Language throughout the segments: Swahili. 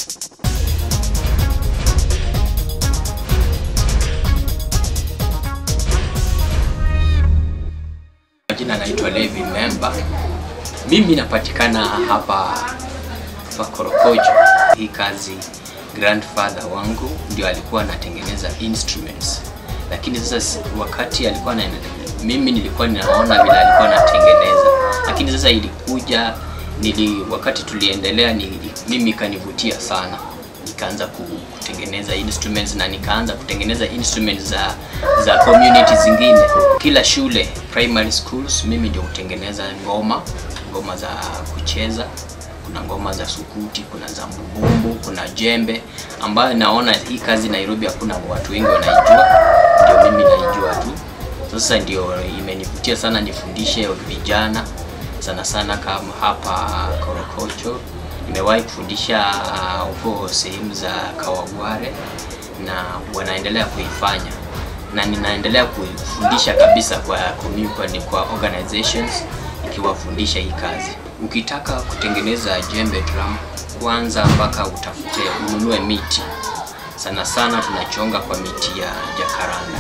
Jina naitwa Levi Memba. Mimi napatikana hapa hapa Korokocho. Hii kazi grandfather wangu ndio alikuwa anatengeneza instruments, lakini sasa wakati alikuwa na, mimi nilikuwa ninaona vile alikuwa anatengeneza, lakini sasa ilikuja nili, wakati tuliendelea nili, mimi kanivutia sana nikaanza kutengeneza instruments na nikaanza kutengeneza instruments za za community zingine. Kila shule primary schools, mimi ndio hutengeneza ngoma, ngoma za kucheza. Kuna ngoma za sukuti, kuna za mbubumbu, kuna jembe, ambayo naona hii kazi Nairobi hakuna watu wengi wanaijua, ndio mimi naijua tu. Sasa ndio imenivutia sana nifundishe vijana sana sana kama hapa Korokocho nimewahi kufundisha huko uh, sehemu za Kawagware na wanaendelea kuifanya na ninaendelea kufundisha kabisa kwa community, kwa organizations ikiwafundisha hii kazi. Ukitaka kutengeneza jembe drum, kwanza mpaka utafute ununue miti. Sana sana tunachonga kwa miti ya jacaranda,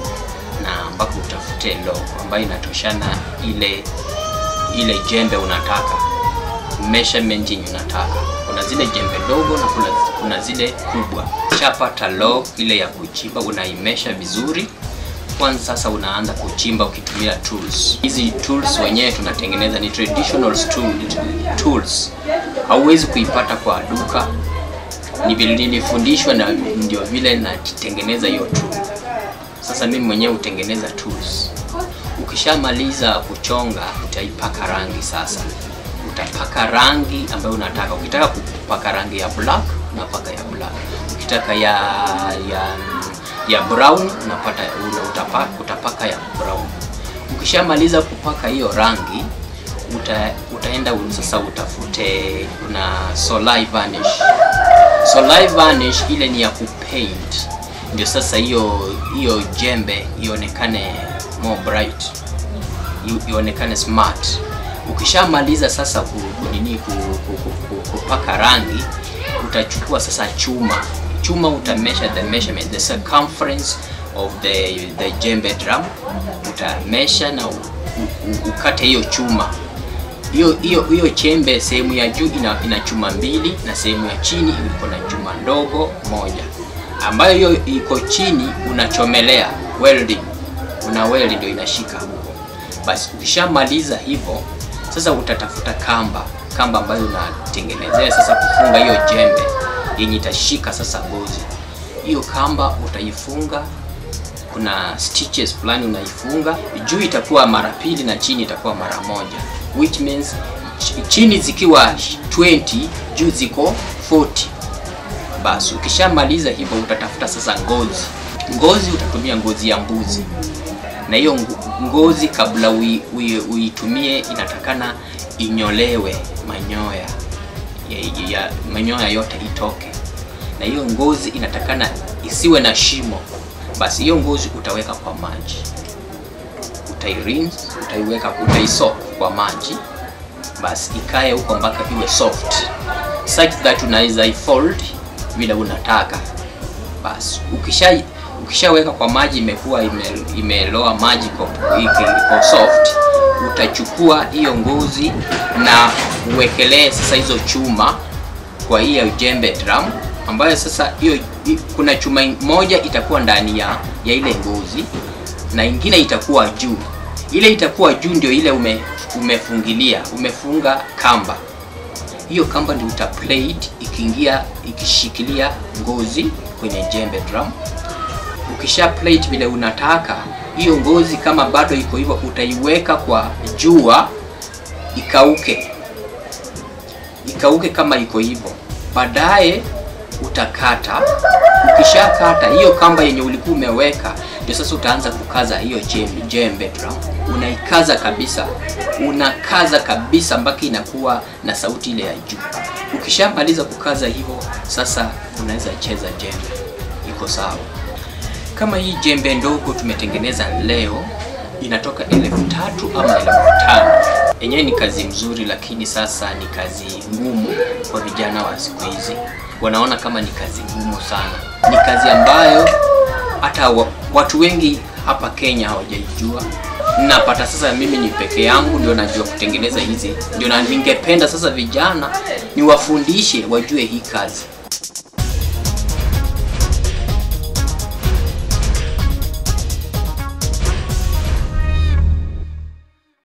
na mpaka utafute logo ambayo inatoshana ile ile jembe unataka measurement yenye unataka. Kuna zile jembe dogo na kuna, kuna zile kubwa. Chapata log ile ya kuchimba, unaimesha vizuri kwanza. Sasa unaanza kuchimba ukitumia tools. Hizi tools wenyewe tunatengeneza ni traditional tool, tools, hauwezi kuipata kwa duka. Ni vile nilifundishwa na ndio vile natengeneza hiyo tool. Sasa mimi mwenyewe hutengeneza tools. Ukishamaliza kuchonga, utaipaka rangi sasa utapaka rangi ambayo unataka. Ukitaka kupaka rangi ya black unapaka ya black, ukitaka ya ya ya brown unapata utapaka, utapaka ya brown. Ukishamaliza kupaka hiyo rangi uta, utaenda sasa utafute kuna solai varnish. Solai varnish ile ni ya kupaint, ndio sasa hiyo hiyo jembe ionekane more bright, ionekane smart. Ukishamaliza sasa kunini kupaka rangi, utachukua sasa chuma chuma, utamesha the measurement the circumference of the the jembe drum, utamesha na u, u, ukate hiyo chuma hiyo hiyo hiyo chembe. Sehemu ya juu ina, ina chuma mbili na sehemu ya chini iko na chuma ndogo moja, ambayo hiyo iko chini unachomelea welding, una weld ndio inashika huko. Basi ukishamaliza hivyo sasa utatafuta kamba kamba ambayo unatengenezea sasa kufunga hiyo jembe yenye itashika sasa ngozi. Hiyo kamba utaifunga, kuna stitches fulani unaifunga, juu itakuwa mara pili na chini itakuwa mara moja, which means chini zikiwa 20 juu ziko 40. Basi ukishamaliza hivyo utatafuta sasa ngozi. Ngozi utatumia ngozi ya mbuzi na hiyo ngozi kabla uitumie inatakana inyolewe manyoya ya, ya, manyoya yote itoke, na hiyo ngozi inatakana isiwe na shimo. Basi hiyo ngozi utaweka kwa maji, utairinse, utaiweka, utaisoak kwa maji, basi ikae huko mpaka iwe soft such that unaweza ifold vile unataka. Basi ukisha ukishaweka kwa maji imekuwa ime, imeloa maji iko soft, utachukua hiyo ngozi na uwekelee sasa hizo chuma kwa hiyo jembe drum, ambayo sasa hiyo kuna chuma moja itakuwa ndani ya, ya ile ngozi na ingine itakuwa juu. Ile itakuwa juu ndio ile ume, umefungilia umefunga kamba. Hiyo kamba ndio uta plate ikiingia ikishikilia ngozi kwenye jembe drum ukisha plate vile unataka hiyo ngozi, kama bado iko hivyo, utaiweka kwa jua ikauke, ikauke kama iko hivyo. Baadaye utakata. Ukishakata hiyo kamba yenye ulikuwa umeweka, ndio sasa utaanza kukaza hiyo jembe, jembe drum. Unaikaza kabisa, unakaza kabisa mpaka inakuwa na sauti ile ya juu. Ukishamaliza kukaza hivyo, sasa unaweza cheza jembe, iko sawa. Kama hii jembe ndogo tumetengeneza leo inatoka elfu tatu ama elfu tano yenyewe ni kazi mzuri, lakini sasa ni kazi ngumu kwa vijana wa siku hizi. wanaona kama ni kazi ngumu sana. Ni kazi ambayo hata wa, watu wengi hapa Kenya hawajaijua. Napata sasa mimi ni peke yangu ndio najua kutengeneza hizi, ndio na ningependa sasa vijana niwafundishe wajue hii kazi.